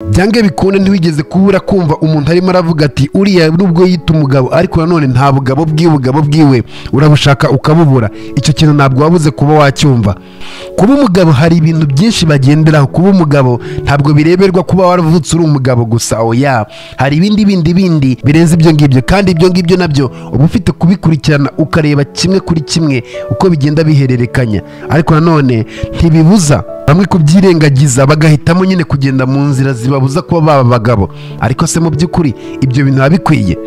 byange bikunde ntiwigeze kubura kumva umuntu arimo aravuga ati uriya nubwo yita umugabo ariko nanone nta bugabo bw'iwe bugabo bw'iwe urabushaka ukabubura icyo kintu ntabwo wabuze kuba wacyumva kuba umugabo hari ibintu byinshi bagenderaho kuba umugabo ntabwo bireberwa kuba waravutse uri umugabo gusa oya hari ibindi bindi bindi birenze ibyo ngibyo kandi ibyo ngibyo nabyo uba ufite kubikurikirana ukareba kimwe kuri kimwe uko bigenda bihererekanya ariko nanone ntibibuza bamwe kubyirengagiza bagahitamo nyine kugenda mu nzira zibabuza kuba baba abagabo ariko se mu by'ukuri ibyo bintu biba bikwiye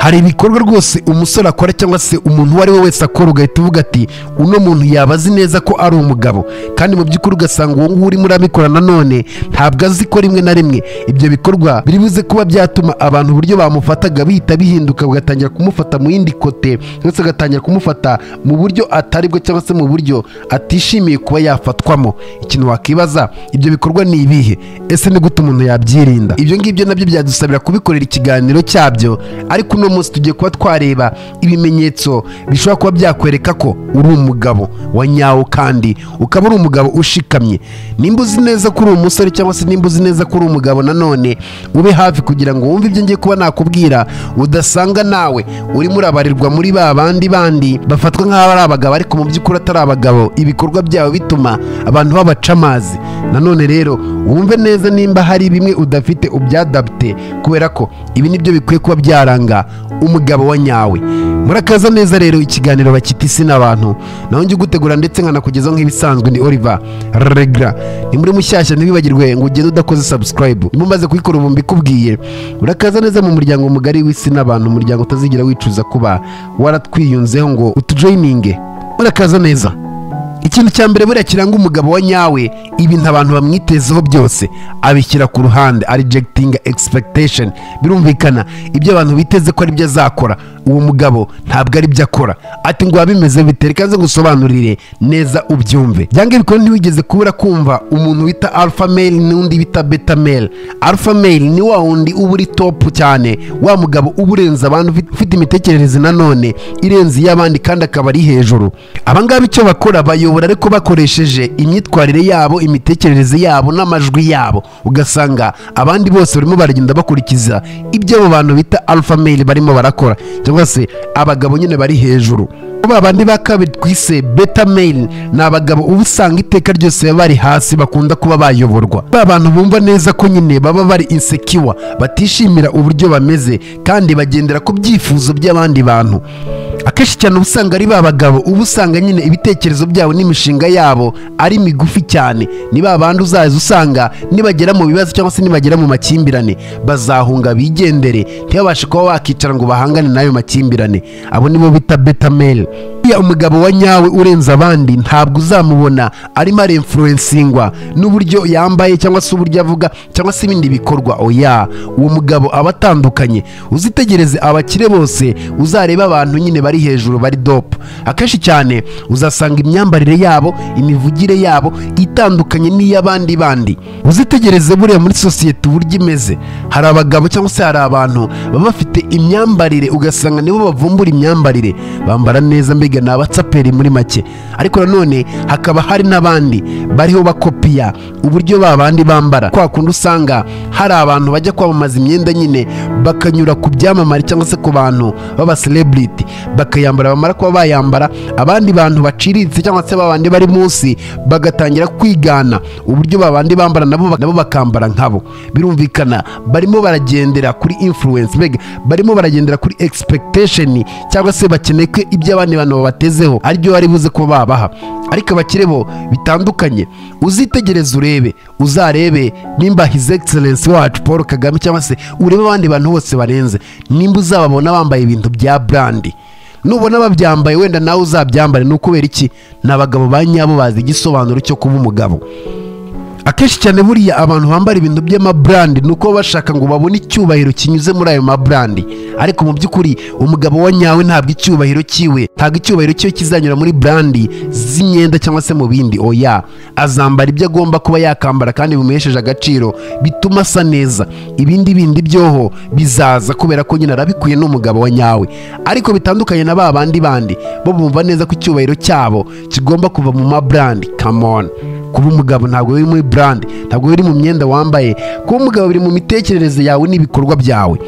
hari ibikorwa rwose umusore akora cyangwa se umuntu uwo ari we wese akora ugahita uvuga ati uno muntu yaba azi neza ko ari umugabo kandi mu by'ukuri ugasanga uwo nguwo urimo urabikora nanone ntabwo azi ko rimwe na rimwe ibyo bikorwa biri buze kuba byatuma abantu uburyo bamufataga bihita bihinduka bagatangira kumufata mu yindi kote ndetse agatangira kumufata mu buryo atari bwo cyangwa se mu buryo atishimiye kuba yafatwamo ikintu wakwibaza ibyo bikorwa ni ibihe ese ni gute umuntu yabyirinda ibyo ngibyo nabyo byadusabira kubikorera ikiganiro cyabyo ariko uno munsi tugiye kuba twareba ibimenyetso bishobora kuba byakwereka ko uri umugabo wa nyawo kandi ukaba uri umugabo ushikamye nimba uzi neza ko uri umusore cyangwa se nimba uzi neza ko uri umugabo nanone ube hafi kugira ngo wumve ibyo ngiye kuba nakubwira udasanga nawe urimo urabarirwa muri ba bandi bandi bafatwa nk'aho ari abagabo ariko mu by'ukuri atari abagabo ibikorwa byabo bituma abantu babaca amazi nanone rero wumve neza nimba hari bimwe udafite ubyadapte kubera ko ibi nibyo bikwiye kuba byaranga umugabo wa nyawe murakaza neza rero ikiganiro bakita isi n'abantu naho njye ugutegura ndetse nkanakugezaho nk'ibisanzwe ni oliver regra ni muri mushyashya ntibibagirwe ngo ugende udakoze subscribe niba umaze kuyikora ubu mbikubwiye murakaza neza mu muryango mugari w'isi n'abantu umuryango utazigera wicuza kuba waratwiyunzeho ngo utujoyininge murakaza neza ikintu cya mbere buriya kiranga umugabo wa nyawe ibintu abantu bamwitezeho byose abishyira ku ruhande arijegitinga egisipegitesheni birumvikana ibyo abantu biteze ko aribyo azakora uwo mugabo ntabwo aribyo akora ati ngo biba bimeze bitera ikaze gusobanurire neza ubyumve byanga ibikora ntiwigeze kubura kumva umuntu wita alpha male n'undi bita beta male alpha male ni wa wundi uba uri topu cyane wa mugabo uba urenze abantu ufite- ufite imitekerereze nanone irenze iy'abandi kandi akaba ari hejuru abangaba icyo bakora bayobora ariko bakoresheje imyitwarire yabo imitekerereze yabo n'amajwi yabo ugasanga abandi bose barimo baragenda bakurikiza ibyo abo bantu bita alpha male barimo barakora cyangwa se abagabo nyine bari hejuru kuba abandi ba kabiri twise beta male ni abagabo uba usanga iteka ryose baba bari hasi bakunda kuba bayoborwa ba bantu bumva neza ko nyine baba bari insecure batishimira uburyo bameze kandi bagendera ku byifuzo by'abandi bantu akenshi cyane uba usanga ari ba bagabo uba usanga nyine ibitekerezo byabo n'imishinga yabo ari migufi cyane ni ba bandi uzaza usanga nibagera mu bibazo cyangwa se nibagera mu makimbirane bazahunga bigendere ntibabashe kuba wakicara ngo bahangane n'ayo makimbirane abo nibo bita beta male Uriya umugabo wa nyawe urenze abandi ntabwo uzamubona arimo aremfurensingwa n'uburyo yambaye cyangwa se uburyo avuga cyangwa se ibindi bikorwa oya uwo mugabo aba atandukanye uzitegereze abakire bose uzarebe abantu nyine bari hejuru bari dope akenshi cyane uzasanga imyambarire yabo imivugire yabo itandukanye n'iy'abandi bandi uzitegereze buriya muri sosiyete uburyo imeze hari abagabo cyangwa se hari abantu baba bafite imyambarire ugasanga nibo bavumbura imyambarire bambara neza mbega ni abatsaperi muri make ariko nanone hakaba hari n'abandi bariho bakopiya uburyo ba bandi bambara kwa kundi usanga hari abantu bajya kwamamaza imyenda nyine bakanyura ku byamamare cyangwa se ku bantu baba celebrity bakayambara bamara kuba bayambara abandi bantu baciriritse cyangwa se babandi bari munsi bagatangira kwigana uburyo babandi bambara nabo nabo bakambara nkabo birumvikana barimo baragendera kuri influence mbega barimo baragendera kuri expectation cyangwa se bakeneye ko ibyo abandi bantu babatezeho aribyo bari buze kuba babaha ariko abakire bo bitandukanye uzitegereze urebe uzarebe nimba his excellence wacu paul kagame cyangwa se urebe abandi bantu bose barenze nimba uzababona bambaye ibintu bya brandi nubona babyambaye wenda nawe uzabyambare ni ukubera iki ni abagabo ba nyabo bazi igisobanuro cyo kuba umugabo akenshi cyane buriya abantu bambara ibintu by'amaburandi ni uko bashaka ngo babone icyubahiro kinyuze muri ayo maburandi ariko mu by'ukuri umugabo wa nyawe ntabwo icyubahiro cyiwe ntabwo icyubahiro cyiwe kizanyura muri burandi z'imyenda cyangwa se mu bindi oya azambara ibyo agomba kuba yakambara kandi bimuhesheje agaciro bituma asa neza ibindi bindi byoho bizaza kubera ko nyine arabikwiye n'umugabo wa nyawe ariko bitandukanye na ba bandi bandi bo bumva neza ko icyubahiro cyabo kigomba kuva mu maburandi kamoni kuba umugabo ntabwo biri muri brand ntabwo biri mu myenda wambaye kuba umugabo biri mu mitekerereze yawe n'ibikorwa byawe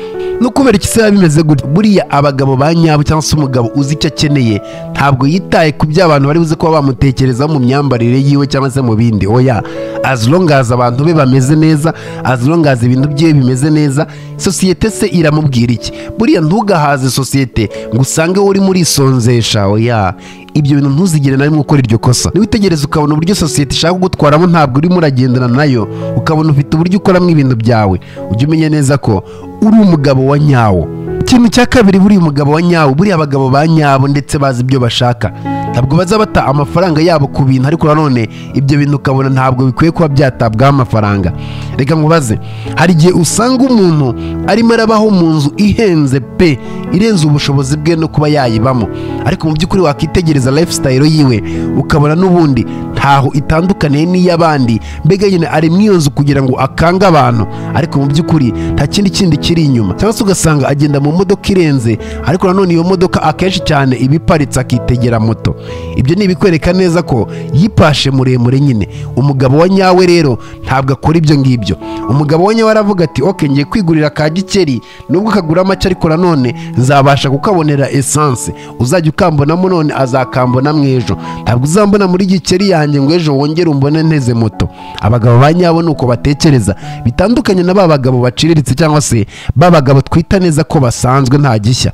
no kubera iki se biba bimeze gutya buriya abagabo ba nyabo cyangwa se umugabo uzi icyo akeneye ntabwo yitaye ku byo abantu bari buze kuba bamutekerezaho mu myambarire yiwe cyangwa se mu bindi oya as long as abantu be bameze neza as long as ibintu bye bimeze neza sosiyete se iramubwira iki buriya ntugahaze sosiyete ngo usange wowe urimo urisonzesha oya ibyo bintu ntuzigere na rimwe ukora iryo kosa niwitegereze ukabona uburyo sosiyete ishaka kugutwaramo ntabwo urimo uragendana nayo ukabona ufite uburyo ukoramo ibintu byawe ujye umenya neza ko uri umugabo wa nyawo ikintu cya kabiri buriya umugabo wa nyawo buriya abagabo ba nyabo ndetse bazi ibyo bashaka ntabwo baza bata amafaranga yabo ku bintu ariko nanone ibyo bintu ukabona ntabwo bikwiye kuba byatabwaho amafaranga reka nkubaze hari igihe usanga umuntu arimo arabaho mu nzu ihenze pe irenze ubushobozi bwe no kuba yayibamo ariko mu by'ukuri wakitegereza lifestyle yiwe ukabona n'ubundi ntaho itandukaniye n'iy'abandi mbega nyine ari mu iyo nzu kugira ngo akange abantu ariko mu by'ukuri nta kindi kindi kiri inyuma cyangwa se ugasanga agenda mu modoka irenze ariko nanone iyo modoka akenshi cyane iba iparitse akitegera moto ibyo ni ibikwereka neza ko yipashe muremure nyine umugabo wa nyawe rero ntabwo akora ibyo ngibyo umugabo wa nyawe aravuga ati oke ngiye kwigurira ka gikeri nubwo kagura make ariko nanone nzabasha kukabonera esanse uzajya ukambonamo none azakambonamo ejo ntabwo uzambona muri gikeri yanjye ngo ejo wongere umbone nteze moto abagabo ba nyabo ni uko batekereza bitandukanye na ba bagabo baciriritse cyangwa se ba bagabo twita neza ko basanzwe nta gishya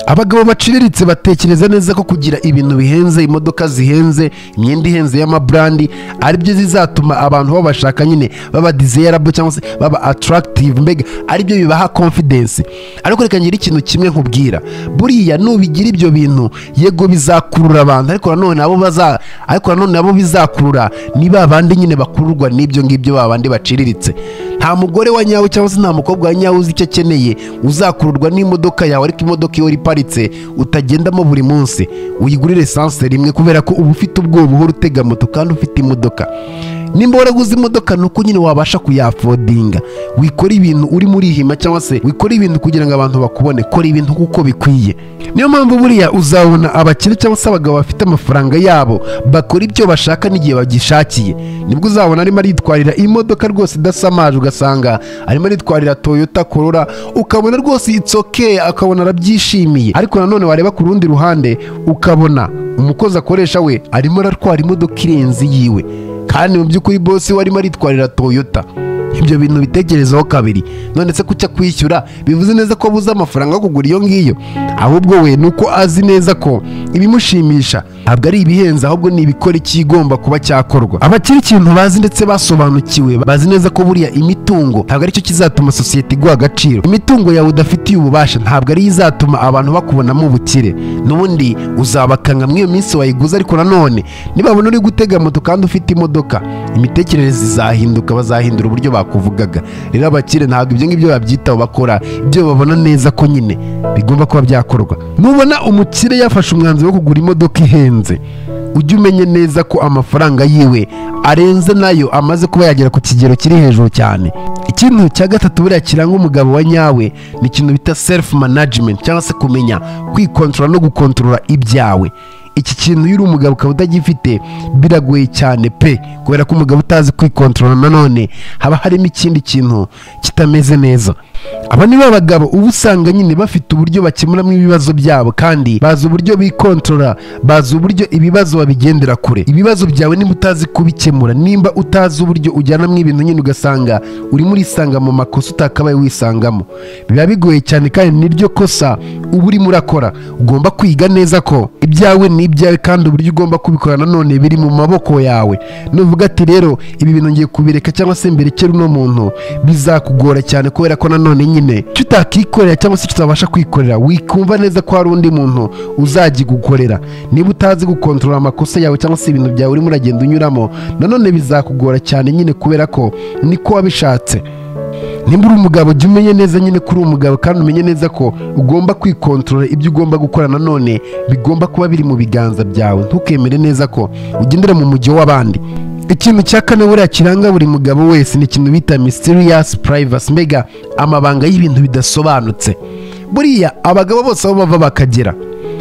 abagabo baciriritse batekereza neza ko kugira ibintu bihenze imodoka zihenze imyenda ihenze y'amaburandi aribyo zizatuma abantu babashaka nyine baba dizeyarabo cyangwa se baba atarakitive mbega aribyo bibaha konfidensi ariko reka ngira ikintu kimwe nkubwira buriya nubigira ibyo bintu yego bizakurura abantu ariko nanone abo baza ariko nanone nabo bizakurura ni ba bandi nyine bakururwa n'ibyo ngibyo ba bandi baciriritse nta mugore wa nyawe cyangwa se nta mukobwa wa nyawe uzi icyo akeneye uzakururwa n'imodoka yawe ariko imodoka iyo iparitse utagendamo buri munsi uyigurire esanse rimwe kubera ko uba ufite ubwoba uhora utega moto kandi ufite imodoka nimba waraguze imodoka ni uko nyine wabasha kuyafodinga wikora ibintu urimo urihima cyangwa se wikora ibintu kugira ngo abantu bakubone kora ibintu kuko bikwiye niyo mpamvu buriya uzabona abakire cyangwa se abagabo bafite amafaranga yabo bakora ibyo bashaka n'igihe bagishakiye nibwo uzabona arimo aritwarira imodoka rwose idasamaje ugasanga arimo aritwarira toyota korora ukabona rwose itsokeye akabona arabyishimiye ariko nanone wareba ku rundi ruhande ukabona umukozi akoresha we arimo aratwara imodoka irenze yiwe kandi mu by'ukuri bose warimo aritwarira toyota ibyo bintu bitekerezaho kabiri none se kucya kwishyura bivuze neza ko abuze amafaranga yo kugura iyo ngiyo ahubwo we ni uko azi neza ko ibimushimisha ntabwo ari ibihenze ahubwo ni ibikora ikigomba kuba cyakorwa abakiri ikintu bazi ndetse basobanukiwe bazi neza ko buriya imitungo ntabwo aricyo kizatuma sosiyete iguha agaciro imitungo yawe udafitiye ububasha ntabwo ariyo izatuma abantu bakubonamo ubukire n'ubundi uzabakanga muri iyo minsi wayiguze ariko nanone nibabona uri gutega moto kandi ufite imodoka imitekerereze izahinduka bazahindura uburyo bakora bakuvugaga rero abakire ntabwo ibyo ngibyo babyitaho bakora ibyo babona neza ko nyine bigomba kuba byakorwa nubona umukire yafashe umwanzuro wo kugura imodoka ihenze ujye umenye neza ko amafaranga yiwe arenze nayo amaze kuba yagera ku kigero kiri hejuru cyane ikintu cya gatatu buriya kiranga umugabo wa nyawe ni ikintu bita selifu manajimenti cyangwa se kumenya kwikontorora no gukontorora ibyawe iki kintu iyo uri umugabo ukaba utagifite biragoye cyane pe kubera ko umugabo utazi kwikontorora nanone haba harimo ikindi kintu kitameze neza aba ni bagabo uba usanga nyine bafite uburyo bakemuramo ibibazo byabo kandi bazi uburyo bikontorora bazi uburyo ibibazo babigendera kure ibibazo byawe niba utazi kubikemura nimba utazi uburyo ujyanamo ibintu nyine ugasanga urimo urisanga mu makosa utakabaye wisangamo biba bigoye cyane kandi niryo kosa uba urimo urakora ugomba kwiga neza ko ibyawe ni ibyawe kandi uburyo ugomba kubikora nanone biri mu maboko yawe nuvuga ati rero ibi bintu ngiye kubireka cyangwa se mberekere uno muntu bizakugora cyane kubera ko nanone nyine icyo utakikorera cyangwa se utabasha kwikorera wikumva neza ko hari undi muntu uzagigukorera niba utazi gukontorora amakosa yawe cyangwa se ibintu byawe urimo uragenda unyuramo nanone bizakugora cyane nyine kubera ko niko wabishatse nimba uri umugabo jya umenye neza nyine ko uri umugabo kandi umenye neza ko ugomba kwikontorora ibyo ugomba gukora nanone bigomba kuba biri mu biganza byawe ntukemere neza ko ugendera mu mujyo w'abandi ikintu cya kane buriya kiranga buri mugabo wese ni ikintu bita mysterious privacy mbega amabanga y'ibintu bidasobanutse buriya abagabo bose aho bava bakagera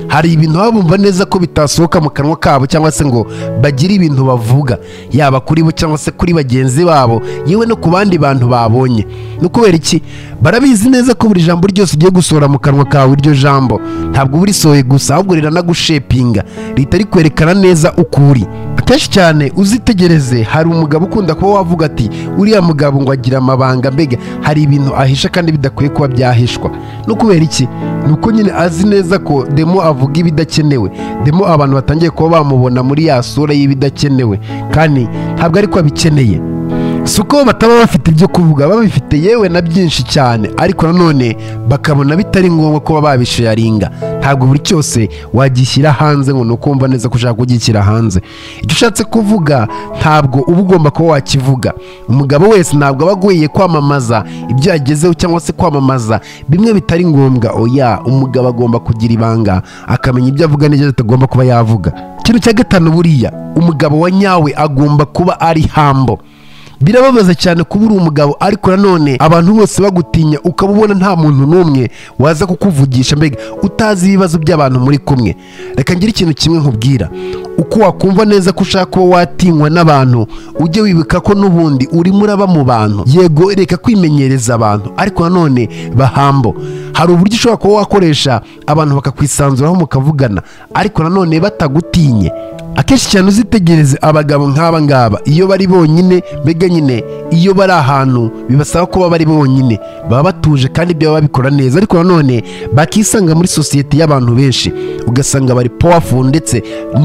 hari ibintu baba bumva neza ko bitasohoka mu kanwa kabo cyangwa se ngo bagire ibintu bavuga yaba kuri bo cyangwa se kuri bagenzi babo yewe no ku bandi bantu babonye ni ukubera iki barabizi neza ko buri jambo ryose ugiye gusohora mu kanwa kawe iryo jambo ntabwo uba urisohoye gusa ahubwo riranagushepinga rihita rikwerekana neza uko uri akenshi cyane uzitegereze hari umugabo ukunda kuba wavuga ati uriya mugabo ngo agira amabanga mbega hari ibintu ahisha kandi bidakwiye kuba byahishwa no kubera iki ni uko nyine azi neza ko demo avuga ibidakenewe demo abantu batangiye kuba bamubona muri ya sura y'ibidakenewe kandi ntabwo ariko abikeneye si uko bataba bafite ibyo kuvuga babifite yewe na byinshi cyane ariko nanone bakabona bitari ngombwa kuba babisharinga ntabwo buri cyose wagishyira hanze ngo ni ukumva neza ko ushaka kugishyira hanze icyo ushatse kuvuga ntabwo uba ugomba kuba wakivuga umugabo wese ntabwo aba agoye kwamamaza ibyo yagezeho cyangwa se kwamamaza bimwe bitari ngombwa oya umugabo agomba kugira ibanga akamenya ibyo avuga n'ibyo atagomba kuba yavuga ikintu cya gatanu buriya umugabo wa nyawe agomba kuba ari hambo birababaza cyane kuba uri umugabo ariko nanone abantu bose bagutinya ukaba ubona nta muntu n'umwe waza kukuvugisha mbega utazi ibibazo by'abantu muri kumwe reka ngire ikintu kimwe nkubwira uko wakumva neza ko ushaka kuba watinywa n'abantu ujye wibuka ko n'ubundi urimo uraba mu bantu yego reka kwimenyereza abantu ariko nanone bahambo hari uburyo ushobora kuba wakoresha abantu bakakwisanzuraho mukavugana ariko nanone batagutinye akenshi cyane uzitegereze abagabo nk'aba ngaba iyo bari bonyine mbega nyine iyo bari ahantu bibasaba kuba bari bonyine baba batuje kandi ibyo baba babikora neza ariko nanone bakisanga muri sosiyete y'abantu benshi ugasanga bari powerful ndetse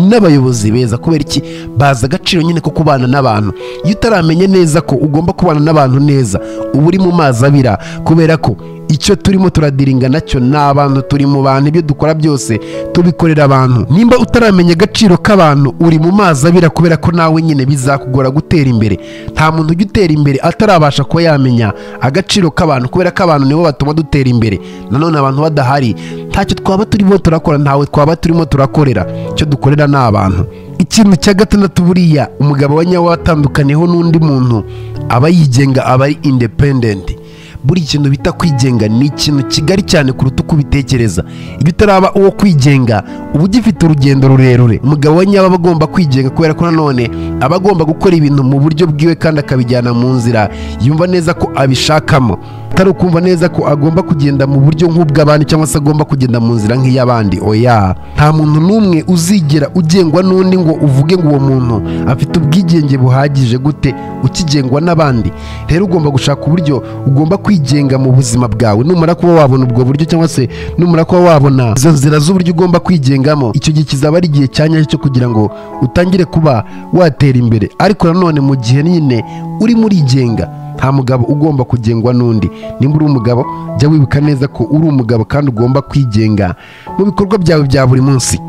n'abayobozi beza kubera iki bazi agaciro nyine ko kubana n'abantu iyo utaramenya neza ko ugomba kubana n'abantu neza uba uri mu mazi abira kubera ko icyo turimo turadiringa nacyo ni abantu turi mu bantu ibyo dukora byose tubikorera abantu nimba utaramenya agaciro k'abantu uri mu mazi abira kubera ko nawe nyine bizakugora gutera imbere nta muntu ujya utera imbere atarabasha kuba yamenya agaciro k'abantu kubera ko abantu nibo batuma dutera imbere nanone abantu badahari ntacyo twaba turimo turakora ntawe twaba turimo turakorera icyo dukorera ni abantu ikintu cya gatandatu buriya umugabo wa nyawe watandukaniyeho n'undi muntu aba yigenga aba ari independenti buri kintu bita kwigenga ni ikintu kigari cyane kuruta uko ubitekereza iyo utaraba uwo kwigenga uba ugifite urugendo rurerure umugabo wa nyaba aba agomba kwigenga kubera ko nanone aba agomba gukora ibintu mu buryo bwiwe kandi akabijyana mu nzira yumva neza ko abishakamo atari ukumva neza ko agomba kugenda mu buryo nk'ubw'abandi cyangwa se agomba kugenda mu nzira nk'iy'abandi oya nta muntu n'umwe uzigera ugengwa n'undi ngo uvuge ngo uwo muntu afite ubwigenge buhagije gute ukigengwa n'abandi rero ugomba gushaka uburyo ugomba kwigenga mu buzima bwawe numara kuba wabona ubwo buryo cyangwa se numara kuba wabona izo nzira z'uburyo ugomba kwigengamo icyo gihe kizaba ari igihe cya nyacyo cyo kugira ngo utangire kuba watera imbere ariko nanone mu gihe nyine urimo urigenga nta mugabo ugomba kugengwa n'undi nimba uri umugabo jya wibuka neza ko uri umugabo kandi ugomba kwigenga mu bikorwa byawe bya buri munsi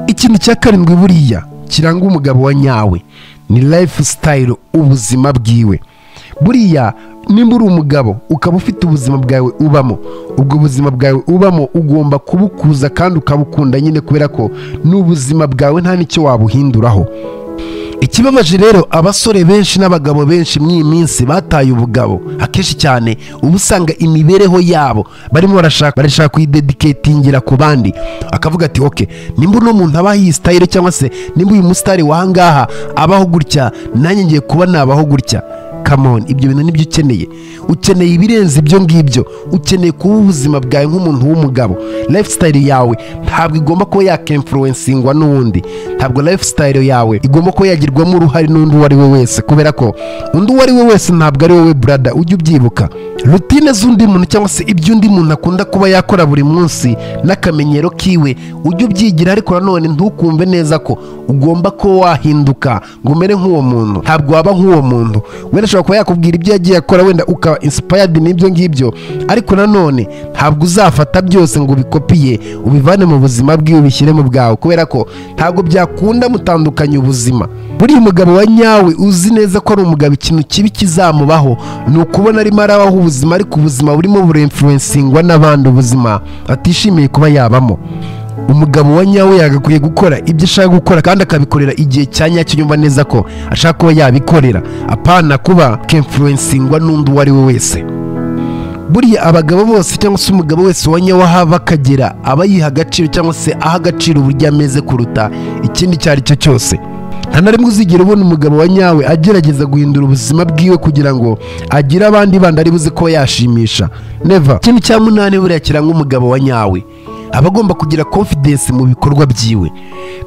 ikintu cya karindwi buriya kiranga umugabo wa nyawe ni life style ubuzima bwiwe buriya nimba uri umugabo ukaba ufite ubuzima bwawe ubamo ubwo buzima bwawe ubamo ugomba kubukuza kandi ukabukunda nyine kubera ko ni ubuzima bwawe nta n'icyo wabuhinduraho ikibabaje rero abasore benshi n'abagabo benshi muri iyi minsi bataye ubugabo akenshi cyane uba usanga imibereho yabo barimo barashaka barashaka kuyidediketingira ku bandi akavuga ati oke nimba uno muntu abaho iyi sitayire cyangwa se nimba uyu musitari wahangaha abaho gutya nanjye ngiye kuba nabaho gutya kamoni ibyo bintu nibyo ukeneye ukeneye ibirenze ibyo ngibyo ukeneye kuba ubuzima bwawe nk'umuntu w'umugabo lifestyle yawe ntabwo igomba kuba yakemfuruwensingwa n'uwundi ntabwo lifestyle yawe igomba kuba yagirwamo uruhare n'undi uwo ari we wese kubera ko undi uwo ari we wese ntabwo ari wowe burada ujye ubyibuka rutine z'undi muntu cyangwa se ibyo undi muntu akunda kuba yakora buri munsi n'akamenyero kiwe ujye ubyigira ariko nanone ntukumve neza ko ugomba kuba wahinduka ngo umere nk'uwo muntu ntabwo waba nk'uwo muntu wenda ashobora kuba yakubwira ibyo yagiye akora wenda ukaba inspired n'ibyo ngibyo ariko nanone ntabwo uzafata byose ngo ubikopiye ubivane mu buzima bwiwe ubishyire mu bwawe kubera ko ntabwo byakunda mutandukanya ubuzima buriya umugabo wa nyawe uzi neza ko ari umugabo ikintu kibi kizamubaho ni ukubona arimo arabaho ubuzima ariko ubuzima burimo burenfurensingwa n'abandi ubuzima atishimiye kuba yabamo umugabo wa nyawe yagakwiye gukora ibyo ashaka gukora kandi akabikorera igihe cya nyacyo yumva neza ko ashaka kuba yabikorera apana kuba kemfuruwensingwa n'undi uwo ari we wese buriya abagabo bose cyangwa se umugabo wese wanyawahava akagera aba yiha agaciro cyangwa se aha agaciro uburyo ameze kuruta ikindi icyo ari cyo cyose nta na rimwe uzigera ubona umugabo wa nyawe agerageza guhindura ubuzima bwiwe kugira ngo agire abandi bandi ari buze kuba yashimisha neva ikintu cya munani buriya kiranga umugabo wa nyawe aba agomba kugira confidence mu bikorwa byiwe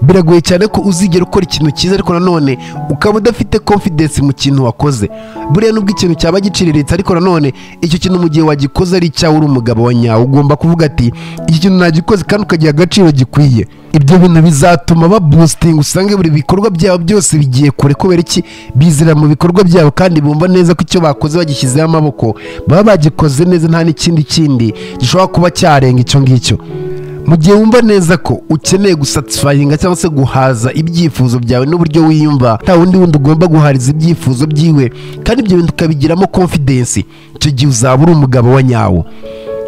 biragoye cyane ko uzigera ukora ikintu cyiza ariko nanone ukaba udafite confidence mu kintu wakoze buriya nubwo ikintu cyaba giciriritse ariko nanone icyo kintu mu gihe wagikoze ari icyawe uri umugabo wa nyawe ugomba kuvuga ati iki kintu nagikoze kandi ukagiha agaciro gikwiye ibyo bintu bizatuma ba boosting usange buri bikorwa byabo byose bigiye kure kubera iki bizira mu bikorwa byabo kandi bumva neza ko icyo bakoze bagishyizeho amaboko baba bagikoze neza nta n'ikindi kindi gishobora kuba cyarenga icyo ngicyo mu gihe wumva neza ko ukeneye gusatisfyinga cyangwa se guhaza ibyifuzo byawe n'uburyo wiyumva nta wundi wundi ugomba guhariza ibyifuzo byiwe kandi ibyo bintu ukabigiramo confidence icyo gihe uzaba uri umugabo wa nyawo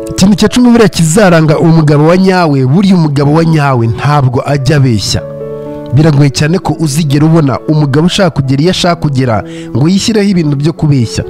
ikintu cya cumi buriya kizaranga umugabo wa nyawe buriya umugabo wa nyawe ntabwo ajya abeshya biragoye cyane ko uzigera ubona umugabo ushaka kugera iyo ashaka kugera ngo yishyireho ibintu byo kubeshya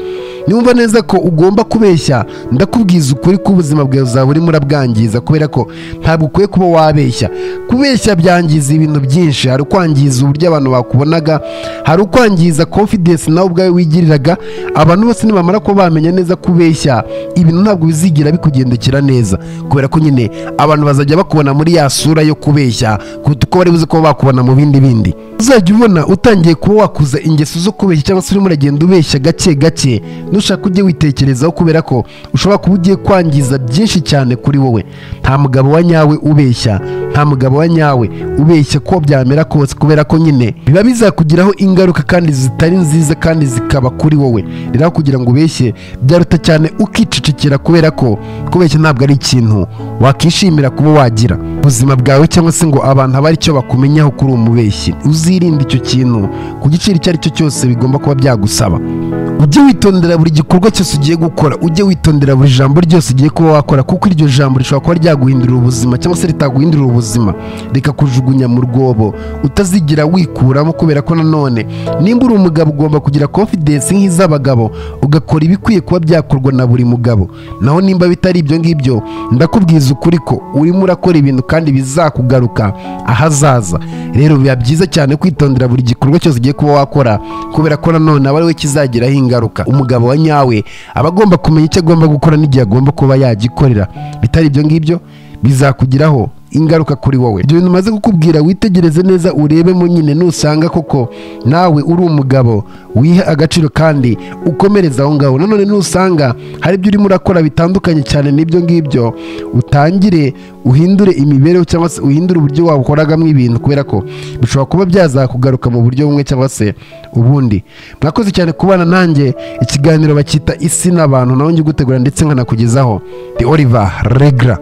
niba neza ko ugomba kubeshya ndakubwiza ukuri ko ubuzima bwawe buzaba urimo urabwangiza kubera ko ntabwo ukwiye kuba wabeshya kubeshya byangiza ibintu byinshi hari ukwangiza uburyo abantu bakubonaga hari ukwangiza confidence nawe ubwawe wigiriraga abantu bose nibamara kuba bamenya neza kubeshya ibintu ntabwo bizigira bikugendekera neza kubera ko nyine abantu bazajya bakubona muri ya sura yo kubeshya kuruta uko bari buze kuba bakubona mu bindi bindi uzajya ubona utangiye kuba wakuza ingeso zo kubeshya cyangwa se urimo uragenda ubeshya gake gake nushaka ujye witekerezaho kubera ko ushobora kuba ugiye kwangiza byinshi cyane kuri wowe nta mugabo wa nyawe ubeshya nta mugabo wa nyawe ubeshya ko byamera kose kubera ko nyine biba bizakugiraho ingaruka kandi zitari nziza kandi zikaba kuri wowe rero kugira ngo ubeshye byaruta cyane ukicecekera kubera ko kubeshya ntabwo ari ikintu wakishimira kuba wagira ubuzima bwawe cyangwa se ngo abantu abe aricyo bakumenyaho kuri umubeshyi uzirinde icyo kintu ku giciro icyo ari cyo cyose bigomba kuba byagusaba ujye witondera buri gikorwa cyose ugiye gukora ujye witondera buri jambo ryose ugiye kuba wakora kuko iryo jambo rishobora kuba ryaguhindurira ubuzima cyangwa se ritaguhindurira ubuzima rikakujugunya mu rwobo utazigira wikuramo kubera ko nanone nimba uri umugabo ugomba kugira confidence nk'iz'abagabo ugakora ibikwiye kuba byakorwa na buri mugabo naho nimba bitari ibyo ngibyo ndakubwiza ukuri ko urimo urakora ibintu kandi bizakugaruka ahazaza rero biba byiza cyane kwitondera buri gikorwa cyose ugiye kuba wakora kubera ko nanone aba ari we kizagiraho ingaruka umugabo wa nyawe aba agomba kumenya icyo agomba gukora n'igihe agomba kuba yagikorera bitari ibyo ngibyo bizakugiraho ingaruka kuri wowe ibyo bintu umaze kukubwira witegereze neza urebemo nyine nusanga koko nawe uri umugabo wiha agaciro kandi ukomereza aho ngaho nanone nusanga hari ibyo urimo urakora bitandukanye cyane n'ibyo ngibyo utangire uhindure imibereho cyangwa se uhindure uburyo wakoragamo ibintu kubera ko bishobora kuba byazakugaruka mu buryo bumwe cyangwa se ubundi mwakoze cyane kubana nanjye ikiganiro bacyita isi n'abantu nawe njye ugutegura ndetse nkanakugezaho the oliver regra